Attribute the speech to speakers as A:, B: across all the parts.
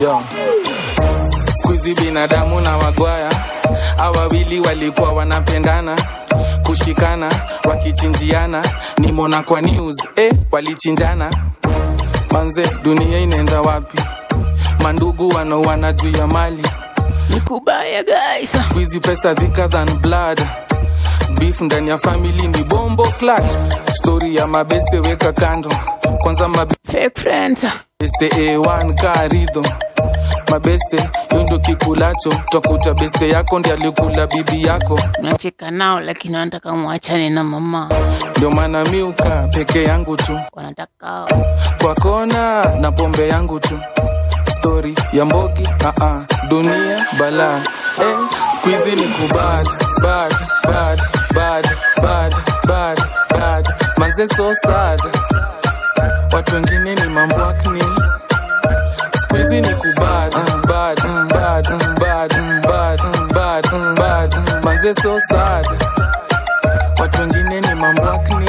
A: Yo. Squeezy binadamu na wagwaya hawa wawili walikuwa wanapendana kushikana wakichinjiana nimona kwa news eh, walichinjana manze dunia inaenda wapi mandugu wanauana juu ya mali
B: ni kubaya guys
A: squeezy pesa thicker than blood beef ndani ya family ni bombo clat story ya mabeste weka kando kwanza mabeste
B: fake friends
A: a1 karidho mabeste hiyo ndio kikulacho twakuta beste yako ndi alikula bibi yako
B: unacheka nao lakini wanataka mwachane na mama
A: ndio maana miuka peke yangu tu
B: wanataka
A: kwa kona na pombe yangu tu stori ya mbogi uh-uh. dunia bala eh, squizi ni kubad bad bad bad bad bad bad manze so sad watu wengine ni mambwakni squizi ni kubad bad bad bad bad bad bad manze so sad watu wengine ni mambwakni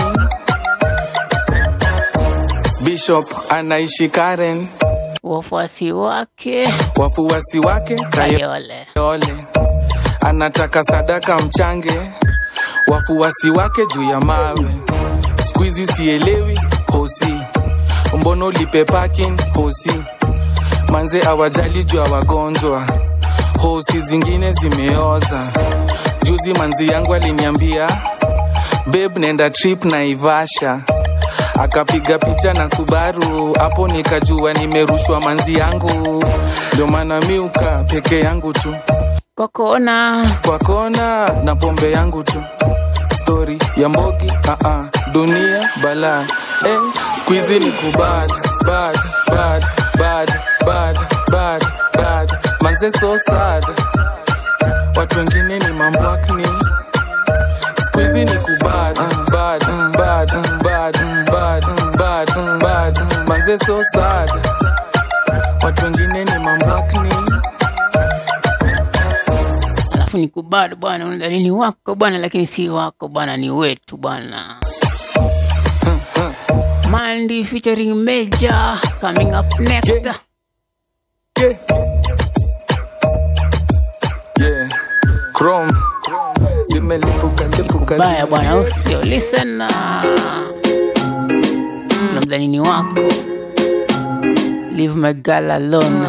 A: bishop anaishi karen
B: wafuasi wake
A: wafuasi wake
B: kayole
A: kayole anataka sadaka mchange wafuasi wake juu ya mawe skuizi sielewi hosi mbono lipe parking hosi manze awajali juu ya wagonjwa hosi zingine zimeoza juzi manzi yangu aliniambia beb nenda trip na ivasha akapiga picha na subaru hapo nikajua nimerushwa manzi yangu ndio maana miuka peke yangu tu
B: kwa kona
A: kwa kona na pombe yangu tu stori ya mbogi uh-uh. dunia bala eh, squizi ni kubad bad bad bad bad bad bad manze so sad watu wengine ni mambwakni squizi ni kubad bad bad bad bad bad bad manze so sad watu wengine ni mambwakni
B: alafu ni kubado bwana unadhani ni wako bwana lakini si wako bwana ni wetu bwana Mandy featuring Major coming up next.
A: Yeah. Yeah. Chrome. Zimelipuka lipuka.
B: Baya bwana usio listen na tunamdhani ni wako. Leave my girl alone.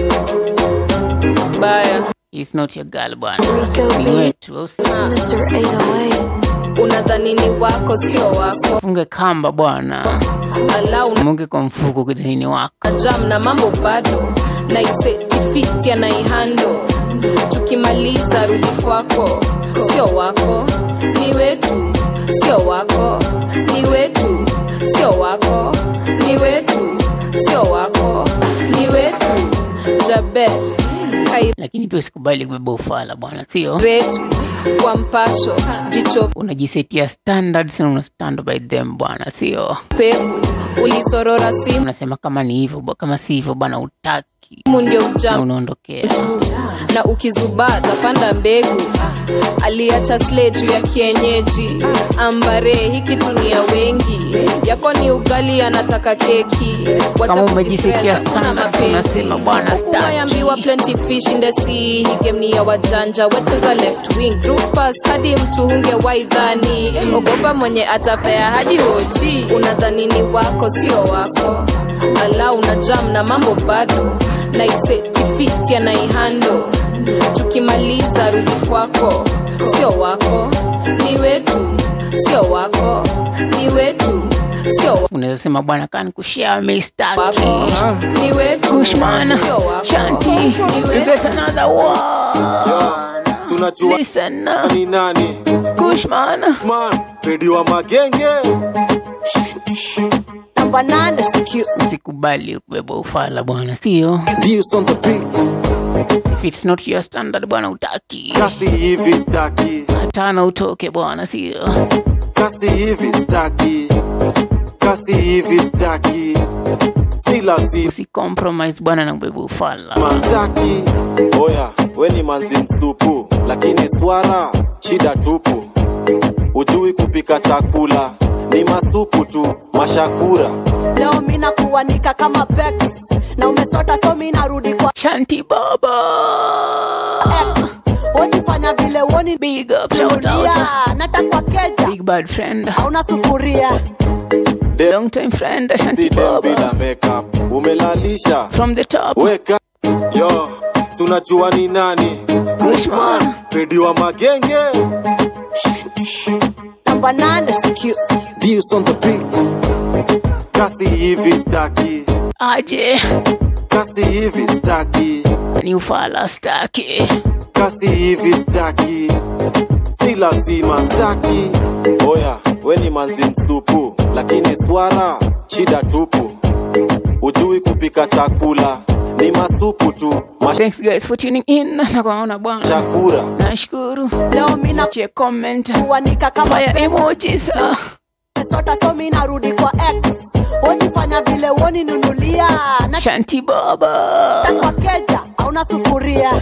C: baya
B: He's not your girl bwana. Ni wetu usio.
D: Mr. 808.
C: unadhani ni wako sio wako
B: Funge kamba bwana.
C: alau
B: Munge kwa mfuko kudhani ni wako.
C: na jam na mambo bado naisetifiti anaihando tukimaliza rudi kwako sio wako ni wetu sio wako ni wetu sio wako ni wetu sio wako ni wetu jabe
B: Lakini pia usikubali kubeba ufala bwana, sio?
C: kairetu kwa mpasho jicho
B: Unajisetia standards na una stand by them bwana, sio?
C: pevu ulisorora simu
B: Unasema kama ni hivyo, ba- kama si hivyo bwana, utaki
C: ndio
B: na
C: ujam
B: unaondokea.
C: na ukizubaa tapanda mbegu aliacha sle juu ya kienyeji ambare hiki tunia wengi yako ni ugali anataka keki Wacha
B: Kama umejisikia
C: kujistress, hakuna
B: standards,
C: mapenzi.
B: unasema bwana,
C: Huku
B: staki.
C: waambiwa plenty fish in the sea hii game ni ya wajanja wecheza left wing through pass hadi mtu hunge waidhani ogopa mwenye atapea hadi oji unadhani ni wako sio wako ala una jam na mambo bado naisetifiti anaihando tukimaliza rudi kwako sio wako ni wetu sio wako ni wetu sio
B: Unaweza sema bwana, kani kushare mistaki
C: wako ni wetu
B: Kushman,
C: sio wako
B: Shanti,
C: ni
B: you
C: wetu
B: get another one.
E: tunajua
B: Listen now,
E: ni nani
B: Kushman.
E: man redi wa magenge
D: Number nine is cute.
B: Usikubali kubeba ufala bwana, sio?
E: views on the beat
B: If it's not your standard bwana, utaki
E: kasi hivi staki
B: hatana utoke bwana, sio?
E: kasi hivi staki kasi hivi staki si lazima
B: Usicompromise bwana na kubeba ufala.
E: staki oya we ni manzi msupu lakini swara shida tupu ujui kupika chakula ni masupu tu mashakura
D: leo mina kuanika kama pex na umesota so mi narudi kwa
B: Shanti Baba.
D: ex wojifanya vile woni
B: Big up, shout out.
D: dunia natakwa keja
B: Big bad friend.
D: hauna sufuria
B: Long time friend,
E: si
B: Shanti
E: dem
B: Baba.
E: bila makeup umelalisha
B: From the top.
E: weka yo si unajua ni nani
B: Kushman.
E: redi wa magenge
D: namba nane
E: Views on the beat kasi hivi staki
B: Aje.
E: kasi hivi staki
B: Ni ufala staki.
E: kasi hivi staki si lazima staki oya we ni manzi msupu lakini swala shida tupu ujui kupika chakula ni masupu tu
B: Thanks guys for tuning in. Nakuona bwana.
E: mashakura
B: Nashukuru.
D: leo mina
B: Achie comment.
D: kuanika kama
B: Fire
D: pex
B: emojis. Ah.
D: umesota so mi narudi kwa ex wojifanya vile woni nunulia
B: Shanti Baba.
D: natakwa keja hauna sufuria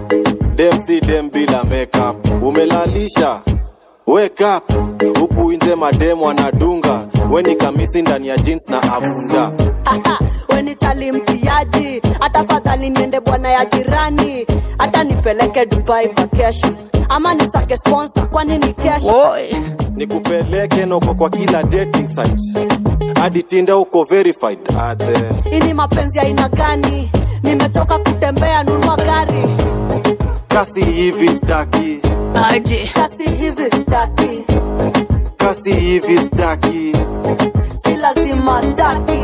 E: dem si dem bila makeup umelalisha wake up huku nje mademu wanadunga we ni kamisi ndani ya jeans na avunja
D: Aha, weni chali mtiaji hata fadhali niende bwana ya jirani hata nipeleke dubai vacation ama nisake sponsor kwani ni kesho
B: Woi.
E: nikupeleke noko kwa kila dating site hadi tinda uko verified ate
D: ini mapenzi ya aina gani nimechoka kutembea nunua gari
E: kasi hivi staki
B: Aje.
D: kasi hivi staki
E: kasi hivi staki
D: si lazima staki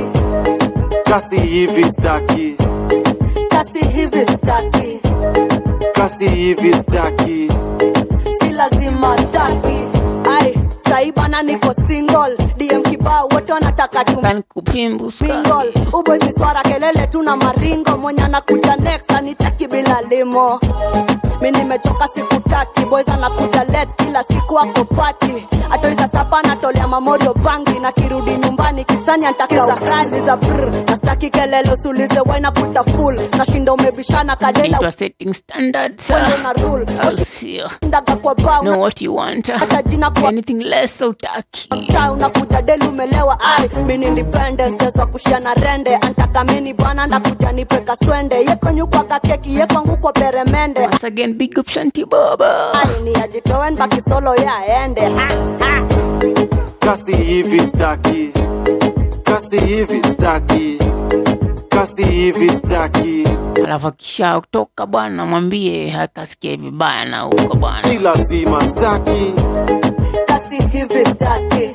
E: kasi hivi staki
D: kasi hivi staki
E: kasi hivi staki
D: si lazima staki ai sai bana niko single dm kibao wote wanataka tu
B: Kan kupimbu
D: single ubozi swara kelele tuna maringo mwenye anakuja next anitaki bila limo mi nimechoka sikutaki boys anakuja let kila siku ako pati atoiza sapa natolea mamorio bangi na kirudi nyumbani kisani antakiza razi za brr nastaki kelele usulize waina kuta full nashinda umebishana kadela
B: Naitwa setting standards.
D: wendo na rule
B: I'll see you.
D: ndaga kwa bao
B: Know what you want.
D: hata jina kwa
B: Anything less utaki.
D: mtaa unakuja deli umelewa ai mini independent za kushia na rende antaka mini bwana ndakuja nipe kaswende yekwenyukwa kakeki yekwangu kwa peremende
B: Once again, big up Shanti Baba.
D: ai ni ajitoen baki solo yaende ha, ha.
E: kasi hivi staki kasi hivi staki kasi hivi staki
B: Alafu akisha kutoka bwana, mwambie akasikie vibaya na huko
E: si
B: bwana.
E: lazima staki
D: kasi hivi staki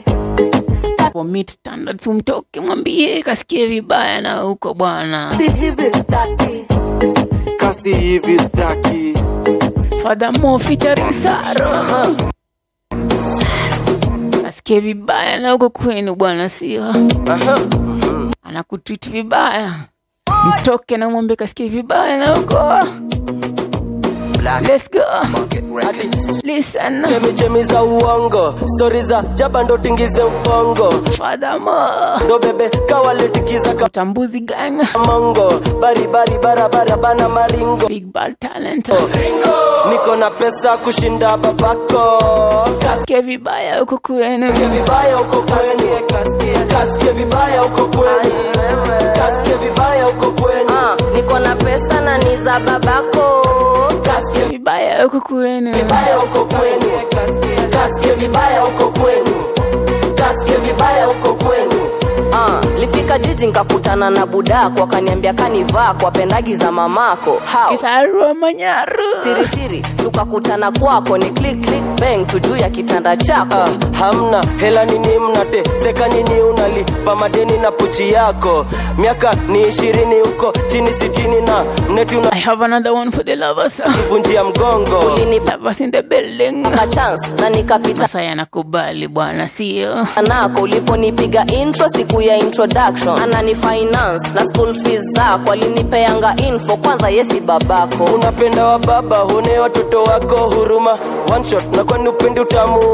B: For meet standards, umtoke mwambie kasikie vibaya na huko bwana.
D: si hivi staki
E: kasi hivi staki
B: Furthermore, featuring Sara. Kasikie vibaya na huko kwenu bwana, sio? Anakutreat vibaya, mtoke na mwambie kasikie vibaya na huko. Let's go. Listen.
F: chemichemi za uongo stori za jaba ndo tingize ubongo
B: Furthermore,
F: ndo bebe kawaletikiza
B: Tambuzi gang,
F: kamongo baribari barabara bana maringo
B: big bad talent.
F: niko na pesa kushinda babako
B: Kasikie vibaya huko kwenu.
F: Kasikie vibaya uko kwenu kasikie vibaya uko kwenu kasikie vibaya uko kwenu
G: Ah, niko na pesa na ni za babako
B: Kasikie vibaya huko kwenu.
F: vibaya uko kwenu kasikie vibaya uko kwenu kasikie vibaya uko kwenu
G: Ah, lifika jiji nkakutana na budako akaniambia kanivaa kwa pendagi za mamako How?
B: Kisarua Manyaru.
G: siri siri tukakutana kwako ni click click bang tujuu ya kitanda chako
F: Ah, hamna hela nini mnateseka nyinyi unalipa madeni na pochi yako miaka ni ishirini huko chini sitini na mneti
B: I have another one for the lovers.
F: unavunjia mgongo
G: ulinipa
B: Lovers in the building.
G: chance na nikapita
B: Sasa yanakubali bwana, sio?
G: nako uliponipiga intro siku ya introduction anani finance na school fees zako alinipeanga info kwanza yesi babako
F: unapenda wa baba hune watoto wako huruma one shot na kwani upendi utamu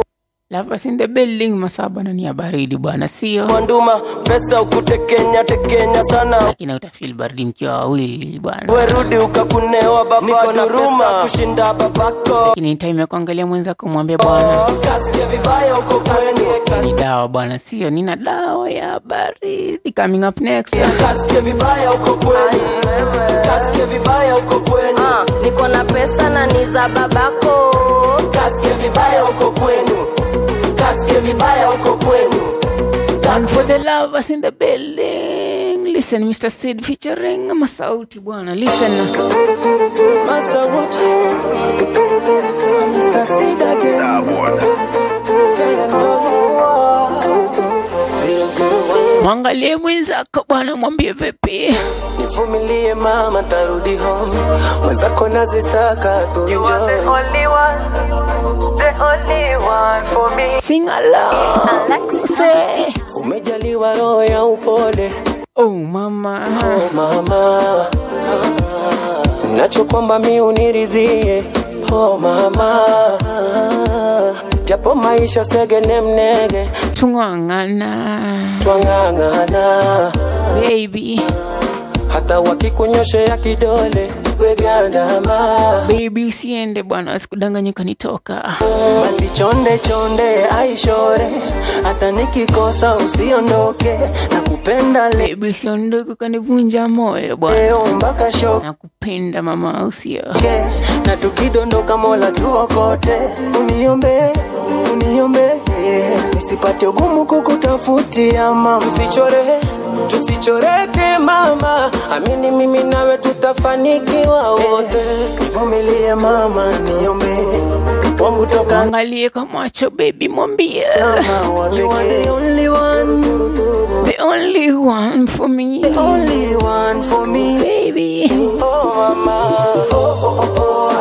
B: Lovers in the building, masaa bwana ni ya baridi bwana, sio
F: Mwanduma pesa ukutekenya tekenya sana
B: lakini utafeel baridi mkiwa wawili bwana.
F: werudi ukakunewa baba duruma kushinda babako
B: Lakini ni time ya kuangalia mwenzako, mwambie bwana
F: kasikia vibaya uko kwenye
B: ni dawa bwana, sio nina dawa ya baridi coming up next.
F: kasikia vibaya uko kwenye kasikia vibaya uko kwenye
G: Ah, niko na pesa na ni za babako
F: kasikia vibaya uko kwenu kasikia vibaya uko kwenu
B: One for the lovers in the building. Listen, Mr. Sid featuring Masauti bwana, listen. Mwangalie mwenzako bwana, mwambie vipi.
F: nivumilie mama tarudi home mwenzako nazisaka tuenjoy
B: Sing along. Say,
F: umejaliwa roho ya upole
B: oh mama.
F: oh mama nacho kwamba mi uniridhie oh mama japo maisha segene mnege
B: Tung'ang'ana.
F: twang'ang'ana
B: Baby,
F: hata wakikunyoshea kidole wegandama
B: baby usiende bwana, wasikudanganye kanitoka.
F: basi chonde chonde aishore hata nikikosa usiondoke na kupenda
B: Baby usiondoke kanivunja moyo bwana.
F: leo mpaka shoke
B: Nakupenda mama, usio.
F: na tukidondoka mola tuokote uniombe uniombe nisipate ugumu kukutafutia mama tusichore tusichoreke mama amini mimi nawe tutafanikiwa wote nivumilie mama niombe wangu toka
B: Angalie kwa macho baby, mwambie
F: mama you are the only one
B: the only one for me,
F: only one for me
B: baby.
F: oh mama oh, oh, oh,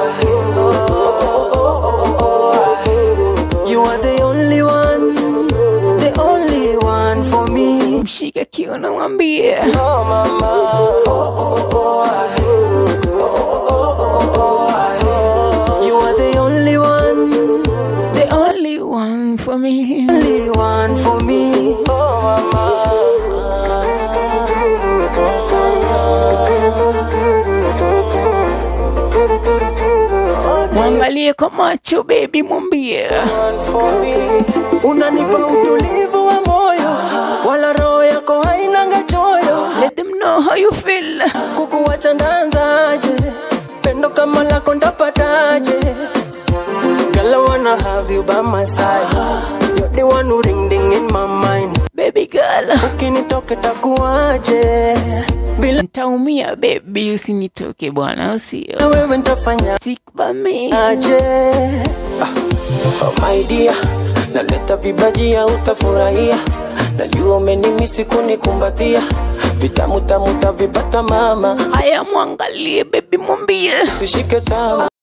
F: oh. You are the only one, the only one for me.
B: Mshike kiuno, mwambie
F: Oh mama, oh, oh, oh. You are the only one,
B: the only one for me.
F: only one for me. Oh mama.
B: Mwangalie kwa macho baby, mwambie
F: unanipa utulivu wa moyo wala roho yako hainanga choyo
B: let them know how you feel.
F: kukuwacha ndanzaje pendo kama lako ndapataje Girl, I wanna have you by my side You're the one who ring ding in my mind
B: Baby girl,
F: ukinitoke takuwaje bila
B: ntaumia baby, usinitoke bwana, usio
F: na wewe ntafanya
B: stick by me.
F: aje ah, oh my dear naleta vibajia utafurahia najua umenimisi kunikumbatia vitamu tamu tavipata mama
B: Haya, mwangalie baby, mwambie
F: sishike tamu